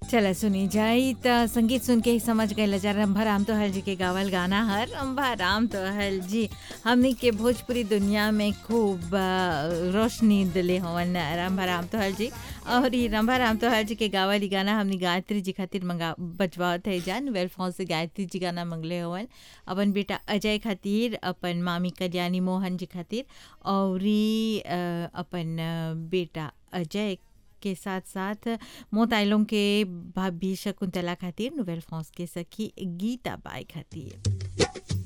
चला सुनी जाई त संगीत सुन के ही समझ गए लजा रंभा राम तो हल जी के गावल गाना हर रंभा राम तो हल जी हमनी के भोजपुरी दुनिया में खूब आ, रोशनी दिले हवन रंभा राम तो हल जी और ये रंभा राम तो हल जी के गावल ही गाना हमनी गायत्री जी खातिर मंगा बजवावत है जान वेलफॉन से गायत्री जी गाना मंगले हवन अपन बेटा अजय खातिर अपन मामी कल्याणी मोहन जी खातिर और ई, अ, अपन अ, बेटा अजय के साथ साथ मोताइलों के भाभी शकुंतला खातिर नोवेल फ्रांस के सखी गीता बाई खातिर